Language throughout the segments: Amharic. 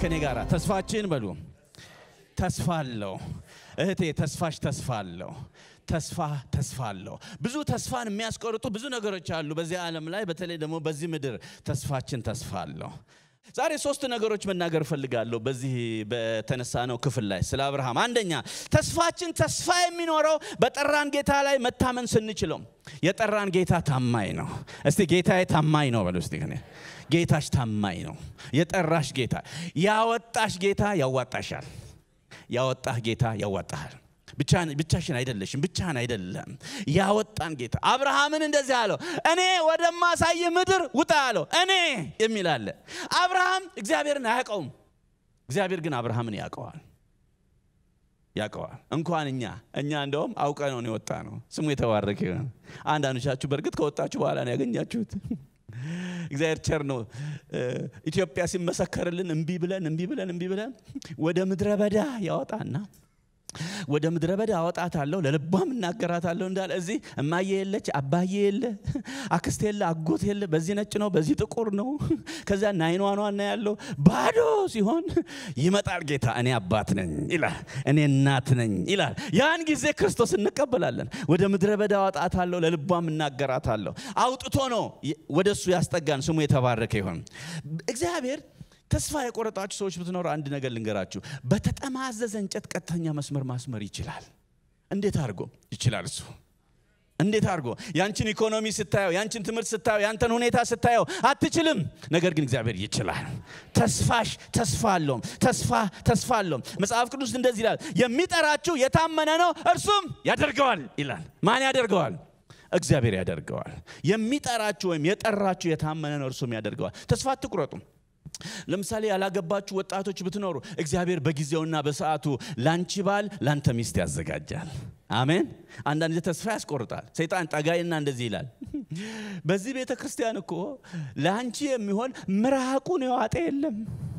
ከኔ ጋር ተስፋችን በሉ ተስፋ አለው። እህቴ ተስፋሽ ተስፋ አለው። ተስፋ ተስፋ አለው። ብዙ ተስፋን የሚያስቆርጡ ብዙ ነገሮች አሉ በዚህ ዓለም ላይ፣ በተለይ ደግሞ በዚህ ምድር ተስፋችን ተስፋ አለው። ዛሬ ሶስት ነገሮች መናገር እፈልጋለሁ በዚህ በተነሳነው ክፍል ላይ ስለ አብርሃም። አንደኛ ተስፋችን ተስፋ የሚኖረው በጠራን ጌታ ላይ መታመን ስንችለው። የጠራን ጌታ ታማኝ ነው። እስቲ ጌታዬ ታማኝ ነው በሉ እስቲ። ጌታሽ ታማኝ ነው። የጠራሽ ጌታ፣ ያወጣሽ ጌታ ያዋጣሻል። ያወጣህ ጌታ ያዋጣሃል። ብቻሽን አይደለሽም፣ ብቻህን አይደለም። ያወጣን ጌታ አብርሃምን እንደዚህ አለው፣ እኔ ወደማሳይ ምድር ውጣ አለው። እኔ የሚል አለ። አብርሃም እግዚአብሔርን አያውቀውም። እግዚአብሔር ግን አብርሃምን ያውቀዋል ያውቀዋል። እንኳን እኛ እኛ እንደውም አውቀ ነው የወጣ ነው። ስሙ የተባረከ ይሆን። አንዳንዶቻችሁ በእርግጥ ከወጣችሁ በኋላ ነው ያገኛችሁት። እግዚአብሔር ቸር ነው። ኢትዮጵያ ሲመሰከርልን እምቢ ብለን እምቢ ብለን እምቢ ብለን ወደ ምድረ በዳ ያወጣና ወደ ምድረ በዳ አወጣታለሁ ለልቧም እናገራታለሁ እንዳለ እዚህ እማዬ የለች፣ አባዬ የለ፣ አክስት የለ፣ አጎት የለ። በዚህ ነጭ ነው፣ በዚህ ጥቁር ነው። ከዚያ ናይኗኗና ያለው ባዶ ሲሆን ይመጣል ጌታ። እኔ አባት ነኝ ይላል፣ እኔ እናት ነኝ ይላል። ያን ጊዜ ክርስቶስ እንቀበላለን። ወደ ምድረ በዳ አወጣታለሁ ለልቧም እናገራታለሁ። አውጥቶ ነው ወደ እሱ ያስጠጋን። ስሙ የተባረከ ይሆን እግዚአብሔር። ተስፋ የቆረጣችሁ ሰዎች ብትኖሩ አንድ ነገር ልንገራችሁ። በተጠማዘዘ እንጨት ቀጥተኛ መስመር ማስመር ይችላል። እንዴት አድርጎ ይችላል? እሱ እንዴት አድርጎ ያንቺን ኢኮኖሚ ስታየው፣ ያንቺን ትምህርት ስታየው፣ ያንተን ሁኔታ ስታየው አትችልም። ነገር ግን እግዚአብሔር ይችላል። ተስፋሽ ተስፋ አለውም። ተስፋ ተስፋ አለውም። መጽሐፍ ቅዱስ እንደዚህ ይላል፣ የሚጠራችሁ የታመነ ነው እርሱም ያደርገዋል ይላል። ማን ያደርገዋል? እግዚአብሔር ያደርገዋል። የሚጠራችሁ ወይም የጠራችሁ የታመነ ነው እርሱም ያደርገዋል። ተስፋ አትቁረጡም። ለምሳሌ ያላገባችሁ ወጣቶች ብትኖሩ እግዚአብሔር በጊዜውና በሰዓቱ ላንቺ ባል ላንተ ሚስት ያዘጋጃል። አሜን። አንዳንድ ጊዜ ተስፋ ያስቆርጣል። ሰይጣን ጠጋይና እንደዚህ ይላል፣ በዚህ ቤተ ክርስቲያን እኮ ለአንቺ የሚሆን ምራቁን የዋጠ የለም።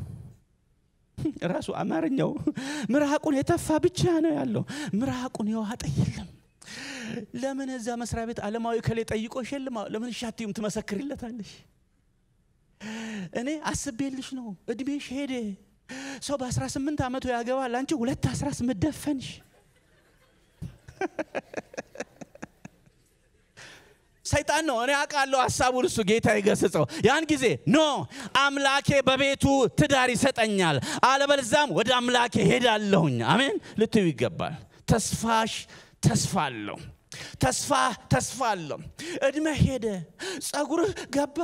ራሱ አማርኛው ምራቁን የተፋ ብቻ ነው ያለው፣ ምራቁን የዋጠ የለም። ለምን እዛ መስሪያ ቤት ዓለማዊ ከሌ ጠይቆሽ የለም? ለምን ሻትዩም ትመሰክርለታለሽ? እኔ አስቤልሽ ነው። እድሜሽ ሄደ። ሰው በ18 ዓመቱ ያገባል። አንቺ ሁለት 18 ደፈንሽ። ሰይጣን ነው። እኔ አውቃለሁ ሀሳቡን። እሱ ጌታ ይገስጸው። ያን ጊዜ ኖ አምላኬ በቤቱ ትዳር ይሰጠኛል፣ አለበለዛም ወደ አምላኬ ሄዳለሁኝ። አሜን ልትዩ ይገባል። ተስፋሽ ተስፋ አለው። ተስፋ ተስፋ አለው። እድሜ ሄደ፣ ጸጉርህ ገባ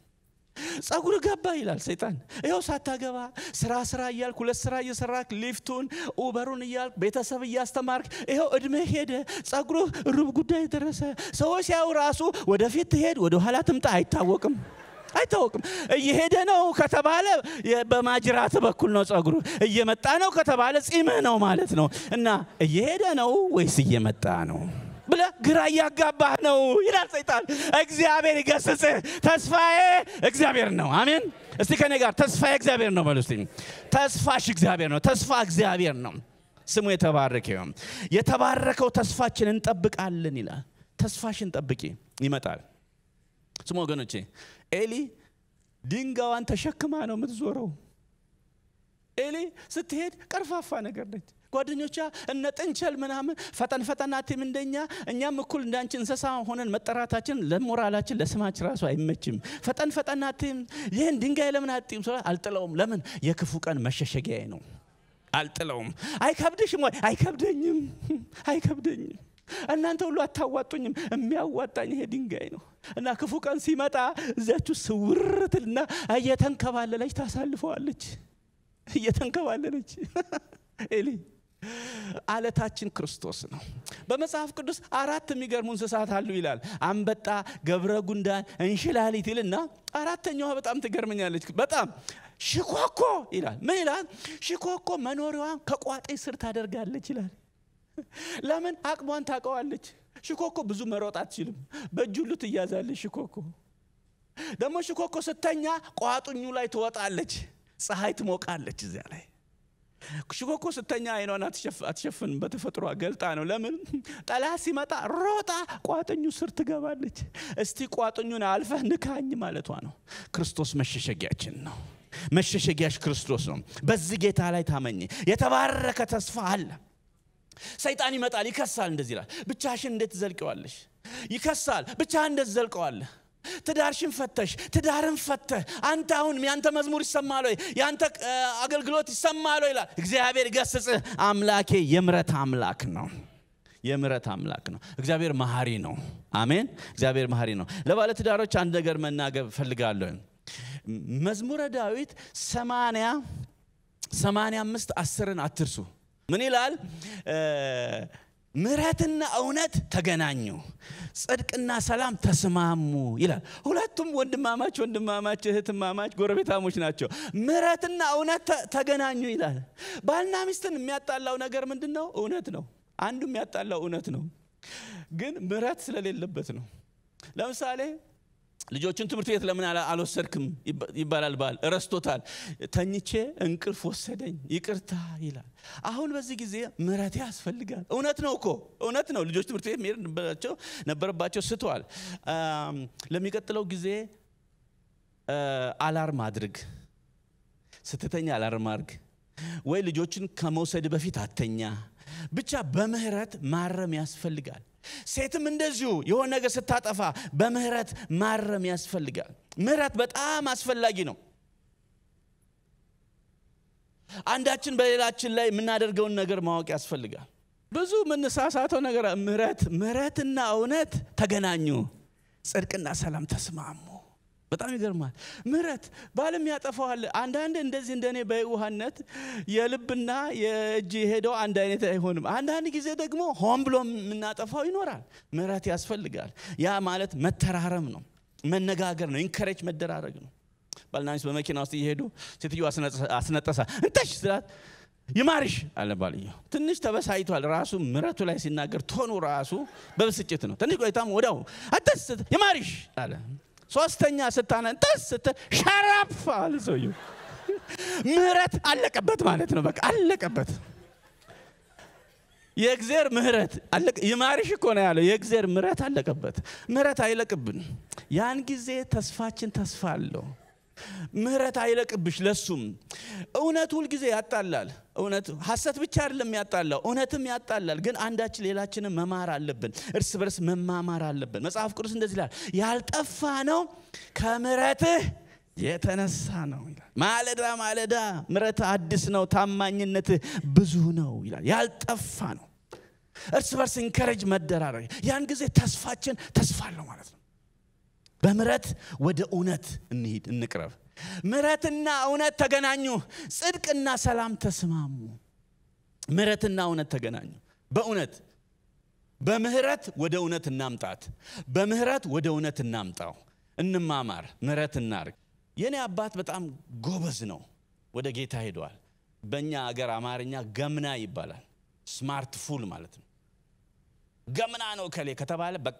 ጸጉር ገባ ይላል ሰይጣን። ይኸው ሳታገባ ስራ ስራ እያልክ ሁለት ስራ እየሰራክ ሊፍቱን ኡበሩን እያልክ ቤተሰብ እያስተማርክ ይኸው እድሜ ሄደ፣ ጸጉርህ ሩብ ጉዳይ ደረሰ። ሰዎች ሲያዩ ራሱ ወደፊት ትሄድ ወደ ኋላ ትምጣ አይታወቅም አይታወቅም። እየሄደ ነው ከተባለ በማጅራት በኩል ነው ጸጉሩ። እየመጣ ነው ከተባለ ጺምህ ነው ማለት ነው። እና እየሄደ ነው ወይስ እየመጣ ነው ብለ ግራ እያጋባህ ነው ይላል ሰይጣን። እግዚአብሔር ይገስጽህ። ተስፋዬ እግዚአብሔር ነው። አሜን። እስቲ ከኔ ጋር ተስፋዬ እግዚአብሔር ነው በሉ እስቲ። ተስፋሽ እግዚአብሔር ነው። ተስፋ እግዚአብሔር ነው። ስሙ የተባረከ ይሁን። የተባረከው ተስፋችን እንጠብቃለን ይላል። ተስፋሽን ጠብቂ፣ ይመጣል። ስሙ ወገኖቼ፣ ኤሊ ድንጋዋን ተሸክማ ነው የምትዞረው። ኤሊ ስትሄድ ቀርፋፋ ነገር ነች። ጓደኞቿ እነ ጥንቸል ምናምን ፈጠን ፈጠን አትይም እንደኛ። እኛም እኩል እንዳንቺ እንስሳ ሆነን መጠራታችን ለሞራላችን ለስማችን ራሱ አይመችም። ፈጠን ፈጠን አትይም፣ ይህን ድንጋይ ለምን አትይም? አልጥለውም። ለምን? የክፉ ቀን መሸሸጊያዬ ነው። አልጥለውም። አይከብድሽም ወይ? አይከብደኝም፣ አይከብደኝም። እናንተ ሁሉ አታዋጡኝም። የሚያዋጣኝ ይሄ ድንጋይ ነው እና ክፉ ቀን ሲመጣ እዚያችሁ ስውርትልና እየተንከባለለች ታሳልፈዋለች። እየተንከባለለች ኤሊ አለታችን ክርስቶስ ነው። በመጽሐፍ ቅዱስ አራት የሚገርሙ እንስሳት አሉ ይላል። አንበጣ፣ ገብረ ጉንዳን፣ እንሽላሊት ይልና አራተኛዋ በጣም ትገርመኛለች። በጣም ሽኮኮ ይላል። ምን ይላል? ሽኮኮ መኖሪያዋን ከቋጤ ስር ታደርጋለች ይላል። ለምን? አቅሟን ታውቀዋለች። ሽኮኮ ብዙ መሮጥ አትችልም። በእጅ ሁሉ ትያዛለች። ሽኮኮ ደግሞ ሽኮኮ ስተኛ ቋጡኙ ላይ ትወጣለች። ፀሐይ ትሞቃለች እዚያ ላይ ሽኮኮ ስተኛ አይኗን አትሸፍንም። በተፈጥሮ ገልጣ ነው። ለምን? ጠላት ሲመጣ ሮጣ ቋጥኙ ስር ትገባለች። እስቲ ቋጥኙን አልፈህ ንካኝ ማለቷ ነው። ክርስቶስ መሸሸጊያችን ነው። መሸሸጊያሽ ክርስቶስ ነው። በዚህ ጌታ ላይ ታመኝ። የተባረከ ተስፋ አለ። ሰይጣን ይመጣል፣ ይከሳል። እንደዚህ ይላል፣ ብቻሽን እንዴት ትዘልቀዋለሽ? ይከሳል፣ ብቻህን እንዴት ትዘልቀዋለህ? ትዳርሽን ፈተሽ ትዳርን ፈተህ አንተ አሁን ያንተ መዝሙር ይሰማል ወይ ያንተ አገልግሎት ይሰማል ወይ ይላል እግዚአብሔር ገስጽህ አምላኬ የምረት አምላክ ነው የምረት አምላክ ነው እግዚአብሔር መሐሪ ነው አሜን እግዚአብሔር መሐሪ ነው ለባለትዳሮች አንድ ነገር መናገር ፈልጋለሁ መዝሙረ ዳዊት ሰማንያ ሰማንያ አምስት አስርን አትርሱ ምን ይላል ምሕረትና እውነት ተገናኙ፣ ጽድቅና ሰላም ተስማሙ ይላል። ሁለቱም ወንድማማች ወንድማማች እህትማማች ጎረቤታሞች ናቸው። ምሕረትና እውነት ተገናኙ ይላል። ባልና ሚስትን የሚያጣላው ነገር ምንድን ነው? እውነት ነው። አንዱ የሚያጣላው እውነት ነው፣ ግን ምሕረት ስለሌለበት ነው። ለምሳሌ ልጆችን ትምህርት ቤት ለምን አልወሰድክም ይባላል። ባል እረስቶታል። ተኝቼ እንቅልፍ ወሰደኝ ይቅርታ ይላል። አሁን በዚህ ጊዜ ምሕረት ያስፈልጋል። እውነት ነው እኮ እውነት ነው። ልጆች ትምህርት ቤት መሄድ ነበረባቸው፣ ስተዋል። ለሚቀጥለው ጊዜ አላርም አድርግ፣ ስትተኛ አላርም አድርግ፣ ወይ ልጆችን ከመውሰድ በፊት አተኛ። ብቻ በምህረት ማረም ያስፈልጋል። ሴትም እንደዚሁ የሆነ ነገር ስታጠፋ በምህረት ማረም ያስፈልጋል። ምህረት በጣም አስፈላጊ ነው። አንዳችን በሌላችን ላይ የምናደርገውን ነገር ማወቅ ያስፈልጋል። ብዙ የምንሳሳተው ነገር ምህረት ምህረትና እውነት ተገናኙ፣ ጽድቅና ሰላም ተስማሙ። በጣም ይገርማል። ምህረት ባልም ያጠፋዋል። አንዳንድ እንደዚህ እንደኔ በየዋህነት የልብና የእጅ የሄደው አንድ አይነት አይሆንም። አንዳንድ ጊዜ ደግሞ ሆን ብሎ የምናጠፋው ይኖራል። ምህረት ያስፈልጋል። ያ ማለት መተራረም ነው፣ መነጋገር ነው፣ ኢንከሬጅ መደራረግ ነው። ባልና ሚስት በመኪና ውስጥ እየሄዱ ሴትዮ አስነጠሳ እንተሽ ስላት ይማርሽ አለ ባልየው። ትንሽ ተበሳይቷል። ራሱ ምረቱ ላይ ሲናገር ቶኑ ራሱ በብስጭት ነው። ትንሽ ቆይታም ወዲያው አተስ ይማርሽ አለ። ሶስተኛ ስታነጠስ ስት ሸራፍ አለ ሰውየው። ምህረት አለቀበት ማለት ነው። በቃ አለቀበት። የእግዜር ምህረት ይማርሽ እኮ ነው ያለው። የእግዜር ምህረት አለቀበት። ምህረት አይለቅብን። ያን ጊዜ ተስፋችን ተስፋ አለው። ምህረት አይለቅብሽ። ለሱም እውነት ሁልጊዜ ያጣላል። እውነት ሐሰት ብቻ አይደለም ያጣላው፣ እውነትም ያጣላል። ግን አንዳችን ሌላችንን መማር አለብን። እርስ በርስ መማማር አለብን። መጽሐፍ ቅዱስ እንደዚህ ይላል፣ ያልጠፋ ነው ከምሕረትህ የተነሳ ነው ይላል። ማለዳ ማለዳ ምሕረት አዲስ ነው፣ ታማኝነትህ ብዙ ነው ይላል። ያልጠፋ ነው። እርስ በርስ ኢንከረጅ መደራረግ፣ ያን ጊዜ ተስፋችን ተስፋ አለው ማለት ነው። በምሕረት ወደ እውነት እንሂድ፣ እንቅረብ። ምሕረትና እውነት ተገናኙ፣ ጽድቅና ሰላም ተስማሙ። ምሕረትና እውነት ተገናኙ። በእውነት በምህረት ወደ እውነት እናምጣት። በምህረት ወደ እውነት እናምጣው። እንማማር፣ ምህረት እናርግ። የኔ አባት በጣም ጎበዝ ነው። ወደ ጌታ ሄደዋል። በእኛ አገር አማርኛ ገምና ይባላል። ስማርት ፉል ማለት ነው። ገምና ነው ከሌ ከተባለ በቃ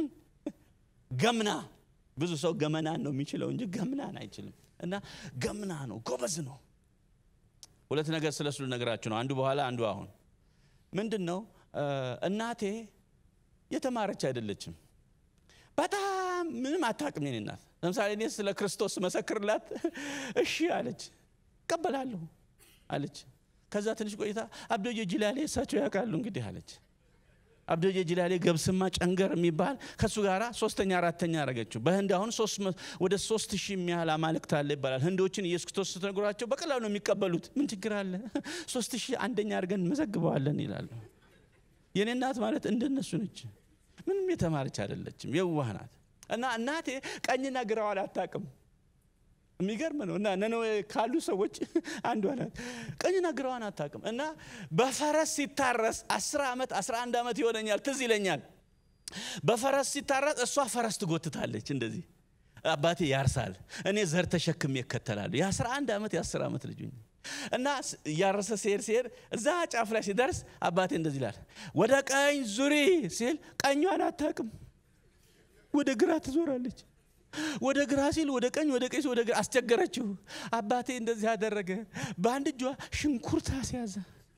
ገምና ብዙ ሰው ገመናን ነው የሚችለው እንጂ ገምናን አይችልም። እና ገምና ነው፣ ጎበዝ ነው። ሁለት ነገር ስለሱ ልነግራችሁ ነው። አንዱ በኋላ አንዱ አሁን። ምንድን ነው እናቴ የተማረች አይደለችም። በጣም ምንም አታውቅም። የኔ እናት ለምሳሌ እኔ ስለ ክርስቶስ መሰክርላት እሺ አለች፣ እቀበላለሁ አለች። ከዛ ትንሽ ቆይታ አብዶዬ ጅላሌ እሳቸው ያውቃሉ እንግዲህ አለች። አብዶዬ ጅላሌ ገብስማ ጨንገር የሚባል ከእሱ ጋር ሶስተኛ አራተኛ አረገችው። በህንድ አሁን ወደ ሶስት ሺህ የሚያህል አማልክት አለ ይባላል። ህንዶችን ኢየሱስ ክርስቶስ ስትነግሯቸው በቀላሉ ነው የሚቀበሉት። ምን ችግር አለ? ሶስት ሺህ አንደኛ አድርገን እንመዘግበዋለን ይላሉ። የኔ እናት ማለት እንደነሱ ነች። ምንም የተማረች አይደለችም፣ የዋህ ናት። እና እናቴ ቀኝና ግራዋን አታውቅም። የሚገርም ነው። እና ነነዌ ካሉ ሰዎች አንዷ ናት። ቀኝና ግራዋን አታውቅም። እና በፈረስ ሲታረስ አስር ዓመት አስራ አንድ ዓመት ይሆነኛል፣ ትዝ ይለኛል። በፈረስ ሲታረስ እሷ ፈረስ ትጎትታለች እንደዚህ። አባቴ ያርሳል፣ እኔ ዘር ተሸክሜ እከተላለሁ። የአስራ አንድ ዓመት የአስር ዓመት ልጅ እና እያረሰ ሲሄድ ሲሄድ እዛ ጫፍ ላይ ሲደርስ አባቴ እንደዚህ ይላል፣ ወደ ቀኝ ዙሪ ሲል ቀኟን አታውቅም፣ ወደ ግራ ትዞራለች። ወደ ግራ ሲል ወደ ቀኝ፣ ወደ ቀኝ ወደ ግራ አስቸገረችው። አባቴ እንደዚህ ያደረገ በአንድ እጇ ሽንኩርት አስያዘ፣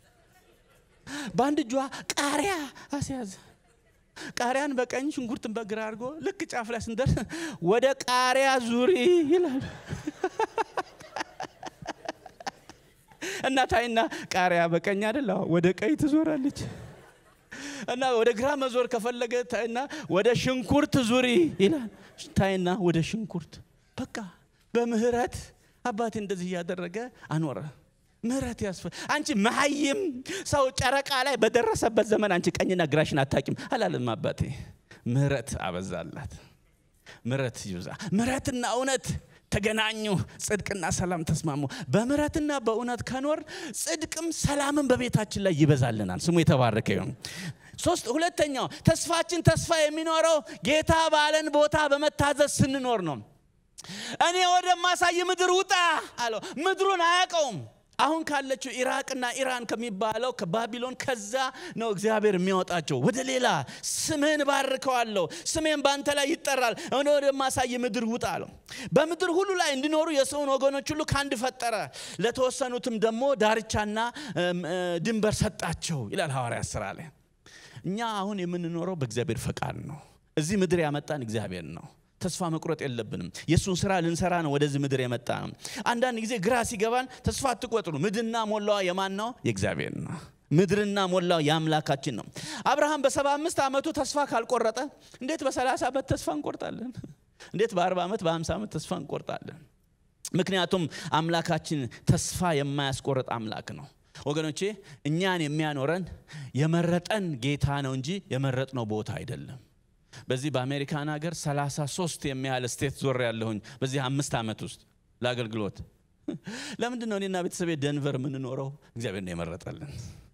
በአንድ እጇ ቃሪያ አስያዘ። ቃሪያን በቀኝ ሽንኩርትን በግራ አድርጎ ልክ ጫፍ ላይ ስንደርስ ወደ ቃሪያ ዙሪ ይላል። እና ታይና ቃሪያ በቀኝ አይደል ወደ ቀኝ ትዞራለች እና ወደ ግራ መዞር ከፈለገ ታይና ወደ ሽንኩርት ዙሪ ይላል ታይና ወደ ሽንኩርት በቃ በምህረት አባቴ እንደዚህ እያደረገ አኖረ ምህረት ያስፈ አንቺ መሀይም ሰው ጨረቃ ላይ በደረሰበት ዘመን አንቺ ቀኝና ግራሽን አታቂም አላለም አባቴ ምህረት አበዛላት ምህረት ይብዛ ምህረትና እውነት ተገናኙ ጽድቅና ሰላም ተስማሙ በምህረትና በእውነት ከኖር ጽድቅም ሰላምን በቤታችን ላይ ይበዛልናል ስሙ የተባረከ ይሁን ሶስት ሁለተኛው ተስፋችን ተስፋ የሚኖረው ጌታ ባለን ቦታ በመታዘዝ ስንኖር ነው እኔ ወደማሳይ ምድር ውጣ አለው ምድሩን አያውቀውም አሁን ካለችው ኢራቅና ኢራን ከሚባለው ከባቢሎን ከዛ ነው እግዚአብሔር የሚያወጣቸው ወደ ሌላ ስምህን ባርከዋለሁ ስሜን በአንተ ላይ ይጠራል እኔ ወደማሳይ ምድር ውጣ አለው በምድር ሁሉ ላይ እንዲኖሩ የሰውን ወገኖች ሁሉ ከአንድ ፈጠረ ለተወሰኑትም ደግሞ ዳርቻና ድንበር ሰጣቸው ይላል ሐዋርያ ስራ ላይ እኛ አሁን የምንኖረው በእግዚአብሔር ፈቃድ ነው እዚህ ምድር ያመጣን እግዚአብሔር ነው ተስፋ መቁረጥ የለብንም የእሱን ስራ ልንሰራ ነው ወደዚህ ምድር የመጣ ነው አንዳንድ ጊዜ ግራ ሲገባን ተስፋ አትቆጥሩ ምድርና ሞላዋ የማን ነው የእግዚአብሔር ነው ምድርና ሞላው የአምላካችን ነው አብርሃም በሰባ አምስት ዓመቱ ተስፋ ካልቆረጠ እንዴት በሰላሳ ዓመት ተስፋ እንቆርጣለን እንዴት በአርባ ዓመት በሀምሳ ዓመት ተስፋ እንቆርጣለን ምክንያቱም አምላካችን ተስፋ የማያስቆርጥ አምላክ ነው ወገኖቼ እኛን የሚያኖረን የመረጠን ጌታ ነው እንጂ የመረጥነው ቦታ አይደለም በዚህ በአሜሪካን ሀገር 33 የሚያህል ስቴት ዞር ያለሁኝ በዚህ አምስት ዓመት ውስጥ ለአገልግሎት ለምንድን ነው እኔና ቤተሰቤ ደንቨር የምንኖረው እግዚአብሔር ነው የመረጠልን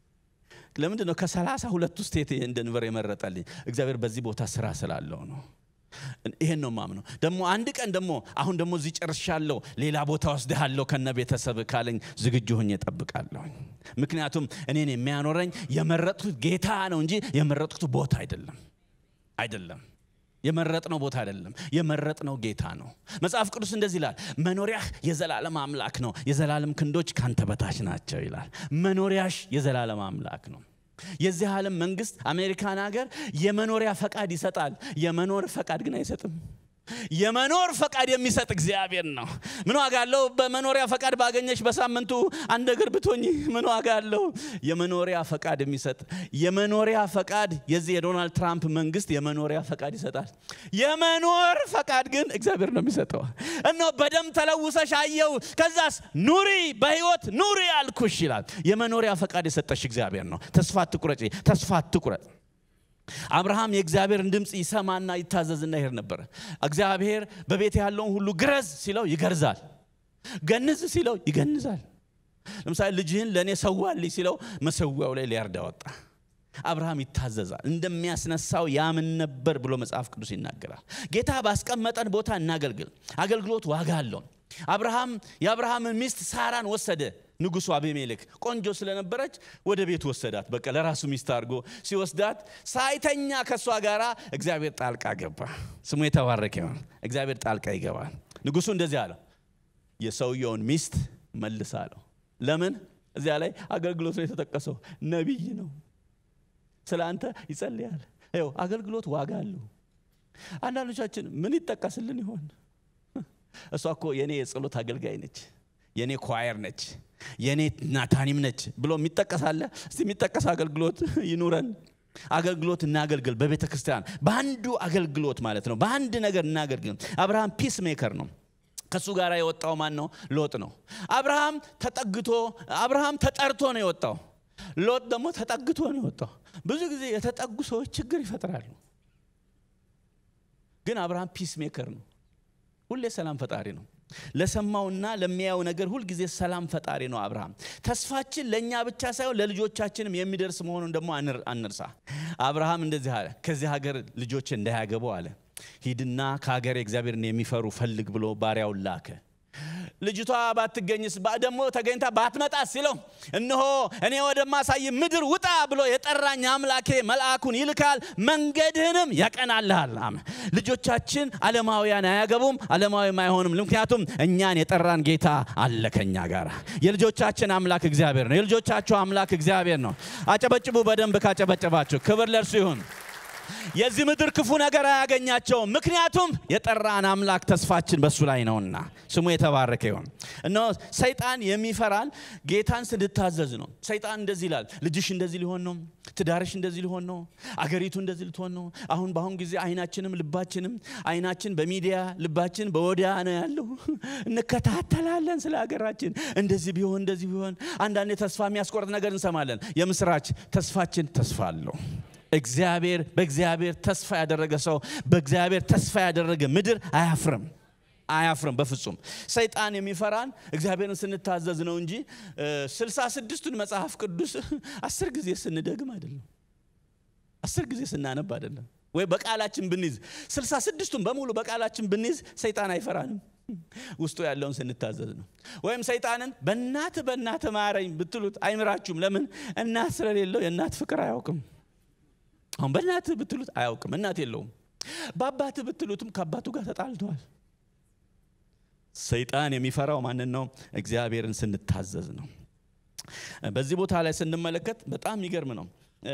ለምንድን ነው ከሰላሳ ሁለቱ ስቴት ደንቨር የመረጠልኝ እግዚአብሔር በዚህ ቦታ ስራ ስላለው ነው ይሄን ነው ማምነው ደግሞ አንድ ቀን ደግሞ አሁን ደግሞ እዚህ ጨርሻለሁ ሌላ ቦታ ወስድሃለሁ ከነ ቤተሰብ ካለኝ ዝግጁ ሆኜ እጠብቃለሁ ምክንያቱም እኔን የሚያኖረኝ የመረጥኩት ጌታ ነው እንጂ የመረጥኩት ቦታ አይደለም አይደለም የመረጥነው ቦታ አይደለም የመረጥነው ጌታ ነው መጽሐፍ ቅዱስ እንደዚህ ይላል መኖሪያህ የዘላለም አምላክ ነው የዘላለም ክንዶች ካንተ በታች ናቸው ይላል መኖሪያሽ የዘላለም አምላክ ነው የዚህ ዓለም መንግስት አሜሪካን ሀገር የመኖሪያ ፈቃድ ይሰጣል የመኖር ፈቃድ ግን አይሰጥም የመኖር ፈቃድ የሚሰጥ እግዚአብሔር ነው ምን ዋጋ አለው በመኖሪያ ፈቃድ ባገኘሽ በሳምንቱ አንድ እግር ብትሆኝ ምን ዋጋ አለው የመኖሪያ ፈቃድ የሚሰጥ የመኖሪያ ፈቃድ የዚህ የዶናልድ ትራምፕ መንግስት የመኖሪያ ፈቃድ ይሰጣል የመኖር ፈቃድ ግን እግዚአብሔር ነው የሚሰጠው እነ በደም ተለውሰሽ አየው ከዛስ ኑሪ በህይወት ኑሪ አልኩሽ ይላል የመኖሪያ ፈቃድ የሰጠሽ እግዚአብሔር ነው ተስፋ አትቁረጭ ተስፋ አትቁረጥ አብርሃም የእግዚአብሔርን ድምፅ ይሰማና ይታዘዝና ይሄድ ነበር እግዚአብሔር በቤት ያለውን ሁሉ ግረዝ ሲለው ይገርዛል ገንዝ ሲለው ይገንዛል ለምሳሌ ልጅህን ለእኔ ሰዋልኝ ሲለው መሰዊያው ላይ ሊያርዳ ወጣ አብርሃም ይታዘዛል እንደሚያስነሳው ያምን ነበር ብሎ መጽሐፍ ቅዱስ ይናገራል ጌታ ባስቀመጠን ቦታ እናገልግል አገልግሎት ዋጋ አለው አብርሃም የአብርሃምን ሚስት ሳራን ወሰደ ንጉሱ አቤሜሌክ ቆንጆ ስለነበረች ወደ ቤት ወሰዳት በቃ ለራሱ ሚስት አድርጎ ሲወስዳት ሳይተኛ ከእሷ ጋር እግዚአብሔር ጣልቃ ገባ ስሙ የተባረከ ይሆን እግዚአብሔር ጣልቃ ይገባል ንጉሱ እንደዚህ አለው የሰውየውን ሚስት መልስ አለው ለምን እዚያ ላይ አገልግሎት ነው የተጠቀሰው ነቢይ ነው ስለ አንተ ይጸልያል ይው አገልግሎት ዋጋ አለው አንዳንዶቻችን ምን ይጠቀስልን ይሆን እሷ እኮ የኔ የጸሎት አገልጋይ ነች የኔ ኳየር ነች የኔ ናታኒም ነች ብሎ የሚጠቀስ አለ እስቲ የሚጠቀስ አገልግሎት ይኑረን አገልግሎት እናገልግል በቤተ ክርስቲያን በአንዱ አገልግሎት ማለት ነው በአንድ ነገር እናገልግል አብርሃም ፒስ ሜከር ነው ከእሱ ጋር የወጣው ማን ነው ሎጥ ነው አብርሃም ተጠግቶ አብርሃም ተጠርቶ ነው የወጣው ሎጥ ደግሞ ተጠግቶ ነው የወጣው ብዙ ጊዜ የተጠጉ ሰዎች ችግር ይፈጥራሉ ግን አብርሃም ፒስ ሜከር ነው ሁሌ ሰላም ፈጣሪ ነው ለሰማውና ለሚያየው ነገር ሁልጊዜ ሰላም ፈጣሪ ነው አብርሃም ተስፋችን ለእኛ ብቻ ሳይሆን ለልጆቻችንም የሚደርስ መሆኑን ደግሞ አንርሳ አብርሃም እንደዚህ አለ ከዚህ ሀገር ልጆች እንዳያገቡ አለ ሂድና ከሀገር እግዚአብሔርን የሚፈሩ ፈልግ ብሎ ባሪያውን ላከ ልጅቷ ባትገኝስ ደግሞ ተገኝታ ባትመጣ ሲለው እነሆ እኔ ወደማሳይ ምድር ውጣ ብሎ የጠራኝ አምላኬ መልአኩን ይልካል መንገድህንም ያቀናልሃል ልጆቻችን አለማውያን አያገቡም አለማዊም አይሆንም ምክንያቱም እኛን የጠራን ጌታ አለ ከኛ ጋር የልጆቻችን አምላክ እግዚአብሔር ነው የልጆቻችሁ አምላክ እግዚአብሔር ነው አጨበጭቡ በደንብ ካጨበጨባችሁ ክብር ለእርሱ ይሁን የዚህ ምድር ክፉ ነገር አያገኛቸውም። ምክንያቱም የጠራን አምላክ ተስፋችን በሱ ላይ ነውና ስሙ የተባረከ ይሆን። እነሆ ሰይጣን የሚፈራን ጌታን ስንታዘዝ ነው። ሰይጣን እንደዚህ ይላል፣ ልጅሽ እንደዚህ ሊሆን ነው፣ ትዳርሽ እንደዚህ ሊሆን ነው፣ አገሪቱ እንደዚህ ልትሆን ነው። አሁን በአሁን ጊዜ አይናችንም ልባችንም አይናችን በሚዲያ ልባችን በወዲያ ነው ያለው። እንከታተላለን ስለ ሀገራችን እንደዚህ ቢሆን እንደዚህ ቢሆን። አንዳንዴ ተስፋ የሚያስቆርጥ ነገር እንሰማለን። የምስራች ተስፋችን ተስፋ አለው። እግዚአብሔር በእግዚአብሔር ተስፋ ያደረገ ሰው በእግዚአብሔር ተስፋ ያደረገ ምድር አያፍርም አያፍርም በፍጹም ሰይጣን የሚፈራን እግዚአብሔርን ስንታዘዝ ነው እንጂ ስልሳ ስድስቱን መጽሐፍ ቅዱስ አስር ጊዜ ስንደግም አይደለም አስር ጊዜ ስናነብ አይደለም ወይ በቃላችን ብንይዝ ስልሳ ስድስቱን በሙሉ በቃላችን ብንይዝ ሰይጣን አይፈራንም ውስጡ ያለውን ስንታዘዝ ነው ወይም ሰይጣንን በእናት በእናት ማረኝ ብትሉት አይምራችሁም ለምን እናት ስለሌለው የእናት ፍቅር አያውቅም አሁን በእናትህ ብትሉት አያውቅም፣ እናት የለውም። በአባትህ ብትሉትም ከአባቱ ጋር ተጣልተዋል። ሰይጣን የሚፈራው ማንን ነው? እግዚአብሔርን ስንታዘዝ ነው። በዚህ ቦታ ላይ ስንመለከት በጣም የሚገርም ነው።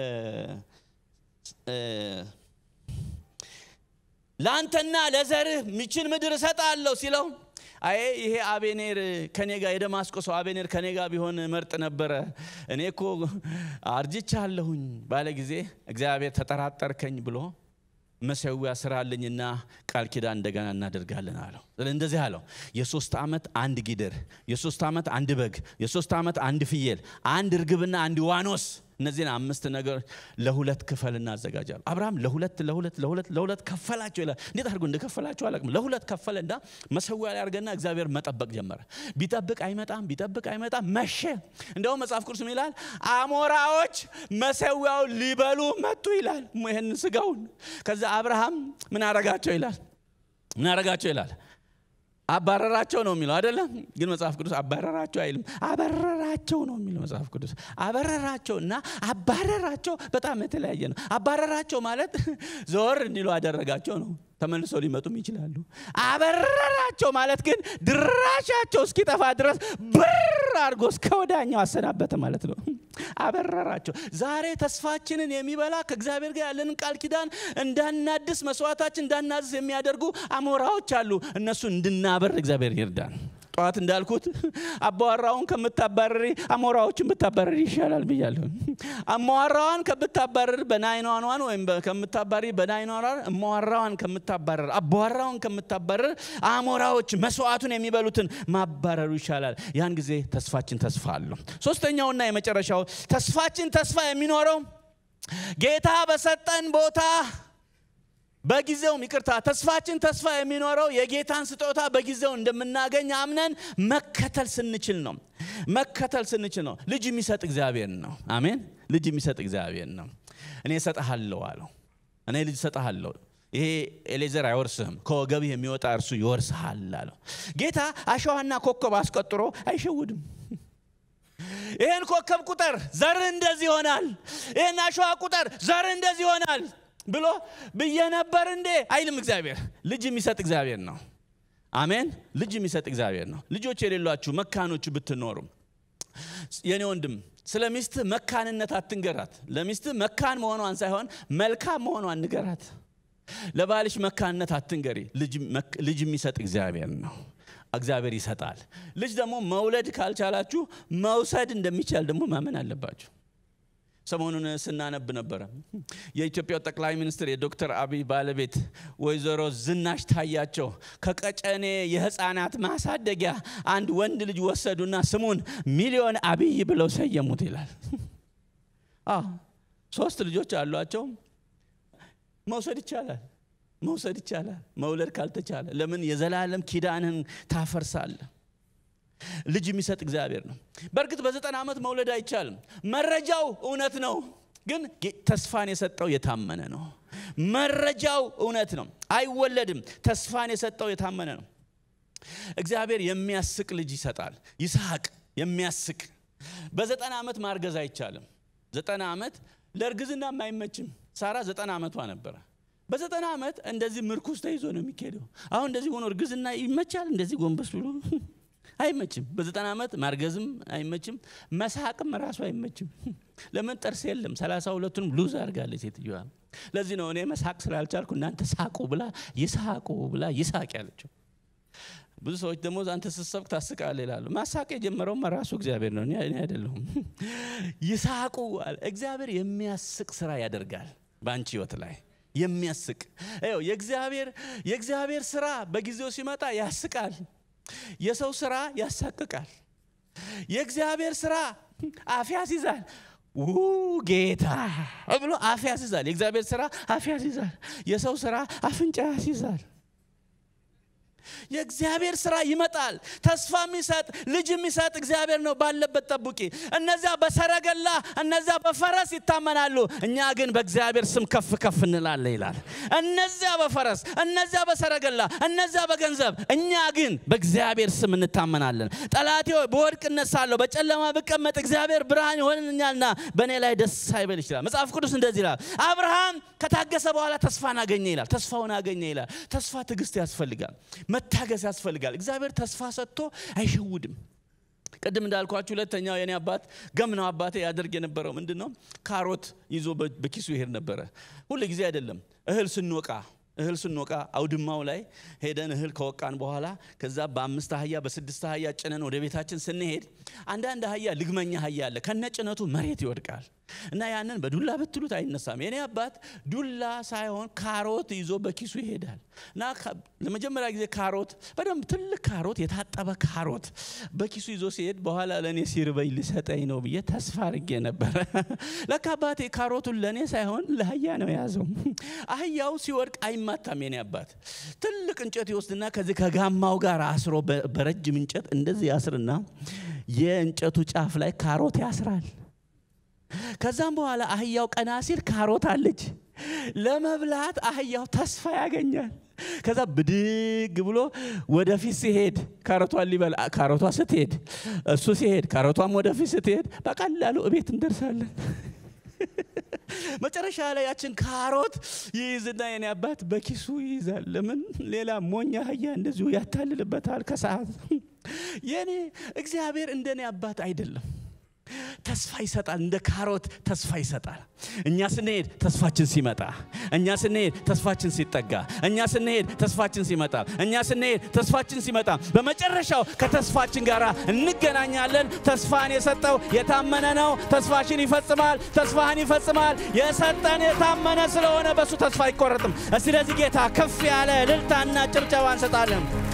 ለአንተና ለዘርህ ምችን ምድር እሰጣለሁ ሲለው አይ ይሄ አቤኔር ከኔ ጋር የደማስቆ ሰው አቤኔር ከኔ ጋር ቢሆን መርጥ ነበረ። እኔ እኮ አርጅቻለሁኝ ባለ ጊዜ እግዚአብሔር ተጠራጠርከኝ ብሎ መሰዊያ ስራልኝና ቃል ኪዳን እንደገና እናደርጋለን አለው። እንደዚህ አለው፣ የሶስት ዓመት አንድ ጊደር፣ የሶስት ዓመት አንድ በግ፣ የሶስት ዓመት አንድ ፍየል፣ አንድ እርግብና አንድ ዋኖስ እነዚህን አምስት ነገር ለሁለት ክፈል እናዘጋጃሉ። አብርሃም ለሁለት ለሁለት ለሁለት ለሁለት ከፈላቸው ይላል። እንዴት አድርጎ እንደከፈላቸው አላውቅም። ለሁለት ከፈለና መሰዊያ ላይ አድርገና እግዚአብሔር መጠበቅ ጀመረ። ቢጠብቅ አይመጣም፣ ቢጠብቅ አይመጣም። መሸ። እንደውም መጽሐፍ ቅዱስ ይላል አሞራዎች መሰዊያውን ሊበሉ መጡ ይላል። ይህን ስጋውን ከዛ አብርሃም ምን አረጋቸው ይላል ምን አረጋቸው ይላል አባረራቸው ነው የሚለው አይደለም። ግን መጽሐፍ ቅዱስ አባረራቸው አይልም፣ አበረራቸው ነው የሚለው መጽሐፍ ቅዱስ። አበረራቸው እና አባረራቸው በጣም የተለያየ ነው። አባረራቸው ማለት ዘወር እንዲሉ አደረጋቸው ነው። ተመልሶ ሊመጡም ይችላሉ። አበረራቸው ማለት ግን ድራሻቸው እስኪጠፋ ድረስ ብር አድርጎ እስከ ወዳኛው አሰናበተ ማለት ነው። አበረራቸው። ዛሬ ተስፋችንን የሚበላ ከእግዚአብሔር ጋር ያለንን ቃል ኪዳን እንዳናድስ መስዋዕታችን እንዳናድስ የሚያደርጉ አሞራዎች አሉ። እነሱ እንድናበር እግዚአብሔር ይርዳን። ጠዋት እንዳልኩት አባወራውን ከምታባረሪ አሞራዎችን ብታባረሪ ይሻላል ብያለሁ። አሞራዋን ከምታባረር በናይኗኗን ወይም ከምታባሪ በናይኗኗን እሞራዋን ከምታባረር አባወራውን ከምታባረር አሞራዎች መስዋዕቱን የሚበሉትን ማባረሩ ይሻላል። ያን ጊዜ ተስፋችን ተስፋ አለው። ሶስተኛውና የመጨረሻው ተስፋችን ተስፋ የሚኖረው ጌታ በሰጠን ቦታ በጊዜውም ይቅርታ ተስፋችን ተስፋ የሚኖረው የጌታን ስጦታ በጊዜው እንደምናገኝ አምነን መከተል ስንችል ነው። መከተል ስንችል ነው። ልጅ የሚሰጥ እግዚአብሔር ነው። አሜን። ልጅ የሚሰጥ እግዚአብሔር ነው። እኔ እሰጥሃለሁ አለው። እኔ ልጅ እሰጥሃለሁ። ይሄ ኤሌዘር አይወርስህም፣ ከወገብህ የሚወጣ እርሱ ይወርስሃል አለው። ጌታ አሸዋና ኮከብ አስቆጥሮ አይሸውድም። ይህን ኮከብ ቁጥር ዘርህ እንደዚህ ይሆናል፣ ይህን አሸዋ ቁጥር ዘርህ እንደዚህ ይሆናል ብሎ ብዬ ነበር እንዴ አይልም። እግዚአብሔር ልጅ የሚሰጥ እግዚአብሔር ነው። አሜን። ልጅ የሚሰጥ እግዚአብሔር ነው። ልጆች የሌሏችሁ መካኖች ብትኖሩ የኔ ወንድም ስለ ሚስትህ መካንነት አትንገራት። ለሚስትህ መካን መሆኗን ሳይሆን መልካም መሆኗን ንገራት። ለባልሽ መካንነት አትንገሪ። ልጅ የሚሰጥ እግዚአብሔር ነው። እግዚአብሔር ይሰጣል። ልጅ ደግሞ መውለድ ካልቻላችሁ መውሰድ እንደሚቻል ደግሞ ማመን አለባችሁ። ሰሞኑን ስናነብ ነበረ። የኢትዮጵያው ጠቅላይ ሚኒስትር የዶክተር አብይ ባለቤት ወይዘሮ ዝናሽ ታያቸው ከቀጨኔ የህፃናት ማሳደጊያ አንድ ወንድ ልጅ ወሰዱና ስሙን ሚሊዮን አብይ ብለው ሰየሙት ይላል። ሶስት ልጆች አሏቸው። መውሰድ ይቻላል፣ መውሰድ ይቻላል። መውለድ ካልተቻለ ለምን የዘላለም ኪዳንህን ታፈርሳለህ? ልጅ የሚሰጥ እግዚአብሔር ነው። በእርግጥ በዘጠና ዓመት መውለድ አይቻልም። መረጃው እውነት ነው፣ ግን ተስፋን የሰጠው የታመነ ነው። መረጃው እውነት ነው፣ አይወለድም። ተስፋን የሰጠው የታመነ ነው። እግዚአብሔር የሚያስቅ ልጅ ይሰጣል። ይስሐቅ የሚያስቅ በዘጠና ዓመት ማርገዝ አይቻልም። ዘጠና ዓመት ለእርግዝናም አይመችም። ሳራ ዘጠና ዓመቷ ነበረ። በዘጠና ዓመት እንደዚህ ምርኩዝ ተይዞ ነው የሚካሄደው። አሁን እንደዚህ ሆኖ እርግዝና ይመቻል? እንደዚህ ጎንበስ ብሎ አይመችም። በዘጠና ዓመት ማርገዝም አይመችም፣ መሳቅም ራሱ አይመችም። ለምን ጥርስ የለም። ሰላሳ ሁለቱንም ሉዝ አድርጋለች ሴትዮዋ። ለዚህ ነው እኔ መሳቅ ስላልቻልኩ እናንተ ሳቁ ብላ ይሳቁ ብላ ይሳቅ ያለችው። ብዙ ሰዎች ደግሞ አንተ ስትሰብክ ታስቃለህ ይላሉ። ማሳቅ የጀመረውም ራሱ እግዚአብሔር ነው፣ እኔ አይደለሁም። ይሳቁ አለ። እግዚአብሔር የሚያስቅ ስራ ያደርጋል በአንቺ ህይወት ላይ የሚያስቅ ይኸው የእግዚአብሔር የእግዚአብሔር ስራ በጊዜው ሲመጣ ያስቃል። የሰው ስራ ያሳቅቃል። የእግዚአብሔር ስራ አፍ ያስይዛል። ው ጌታ ብሎ አፍ ያስይዛል። የእግዚአብሔር ስራ አፍ ያስይዛል። የሰው ስራ አፍንጫ ያስይዛል። የእግዚአብሔር ስራ ይመጣል። ተስፋ የሚሰጥ ልጅ የሚሰጥ እግዚአብሔር ነው። ባለበት ጠብቂ። እነዚያ በሰረገላ እነዚያ በፈረስ ይታመናሉ፣ እኛ ግን በእግዚአብሔር ስም ከፍ ከፍ እንላለን ይላል። እነዚያ በፈረስ እነዚያ በሰረገላ እነዚያ በገንዘብ፣ እኛ ግን በእግዚአብሔር ስም እንታመናለን። ጠላቴ ሆይ በወድቅ እነሳለሁ፣ በጨለማ ብቀመጥ እግዚአብሔር ብርሃን ይሆንኛልና በእኔ ላይ ደስ አይበል ይችላል። መጽሐፍ ቅዱስ እንደዚህ ይላል። አብርሃም ከታገሰ በኋላ ተስፋን አገኘ ይላል። ተስፋውን አገኘ ይላል። ተስፋ ትዕግስት ያስፈልጋል። መታገስ ያስፈልጋል። እግዚአብሔር ተስፋ ሰጥቶ አይሸውድም። ቅድም እንዳልኳችሁ ሁለተኛው የኔ አባት ገምናው አባቴ ያደርግ የነበረው ምንድን ነው? ካሮት ይዞ በኪሱ ይሄድ ነበረ። ሁሉ ጊዜ አይደለም። እህል ስንወቃ እህል ስንወቃ አውድማው ላይ ሄደን እህል ከወቃን በኋላ ከዛ በአምስት አህያ በስድስት አህያ ጭነን ወደ ቤታችን ስንሄድ አንዳንድ አህያ ልግመኛ አህያ አለ ከነ ጭነቱ መሬት ይወድቃል እና ያንን በዱላ ብትሉት አይነሳም። የኔ አባት ዱላ ሳይሆን ካሮት ይዞ በኪሱ ይሄዳል እና ለመጀመሪያ ጊዜ ካሮት በደንብ ትልቅ ካሮት የታጠበ ካሮት በኪሱ ይዞ ሲሄድ በኋላ ለእኔ ሲርበኝ ሊሰጠኝ ነው ብዬ ተስፋ አድርጌ ነበረ። ለካ አባቴ ካሮቱን ለእኔ ሳይሆን ለአህያ ነው የያዘው። አህያው ሲወድቅ አይማታም። የኔ አባት ትልቅ እንጨት ይወስድና ከዚህ ከጋማው ጋር አስሮ በረጅም እንጨት እንደዚህ ያስርና የእንጨቱ ጫፍ ላይ ካሮት ያስራል። ከዛም በኋላ አህያው ቀና ሲል ካሮት አለች። ለመብላት አህያው ተስፋ ያገኛል። ከዛ ብድግ ብሎ ወደፊት ሲሄድ ካሮቷን ሊበላ ካሮቷ ስትሄድ እሱ ሲሄድ ካሮቷም ወደፊት ስትሄድ በቀላሉ እቤት እንደርሳለን። መጨረሻ ላይ ያችን ካሮት ይይዝና የኔ አባት በኪሱ ይይዛል። ለምን ሌላ ሞኛ አህያ እንደዚሁ ያታልልበታል ከሰዓት። የኔ እግዚአብሔር እንደኔ አባት አይደለም። ተስፋ ይሰጣል። እንደ ካሮት ተስፋ ይሰጣል። እኛ ስንሄድ ተስፋችን ሲመጣ፣ እኛ ስንሄድ ተስፋችን ሲጠጋ፣ እኛ ስንሄድ ተስፋችን ሲመጣ፣ እኛ ስንሄድ ተስፋችን ሲመጣ፣ በመጨረሻው ከተስፋችን ጋር እንገናኛለን። ተስፋን የሰጠው የታመነ ነው። ተስፋሽን ይፈጽማል። ተስፋህን ይፈጽማል። የሰጠን የታመነ ስለሆነ በሱ ተስፋ አይቆረጥም። ስለዚህ ጌታ ከፍ ያለ እልልታና ጭብጨባ እንሰጣለን።